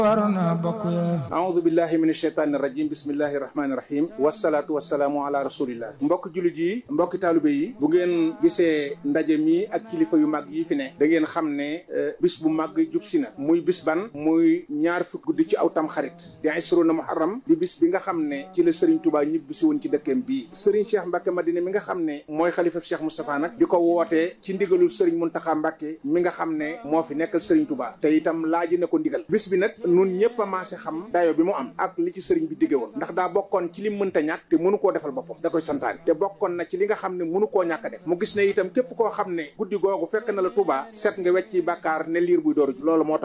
warna bokk ya aoudu billahi min asheytaani irajim bismillahi irahmani irahim wasalaatu wasalaamu ala rasulillah mbokk jullit yi mbokki taalibe yi bu ngeen gisee ndaje mi ak kilifa yu mag yi fi ne da ngeen xam ne bis bu mag jub si na muy bis ban muy ñaar fukk guddi ci aw tam xarit di isruna muharram di bis bi nga xam ne ci la Serigne Touba ñibbi si woon ci dëkkeem bii Serigne Cheikh Mbacke Madina mi nga xam ne mooy xalifa Cheikh Moustapha nag di ko wootee ci ndigalul Serigne Mountakha Mbacke mi nga xam ne moo fi nekkal Serigne Touba te itam laaji na ko ndigal bis bi nag nun ñëpp a maase xam dayo bi mu am ak li ci sëriñ bi digge woon ndax daa bokkoon ci li mënta ñàkk te mënu koo defal boppam da koy santaane te bokkoon na ci li nga xam ne mënu koo ñàkk a def mu gis ne itam képp koo xam ne guddi googu fekk na la Touba set nga wecci bàkkaar ne liir buy dooru loolu moo tax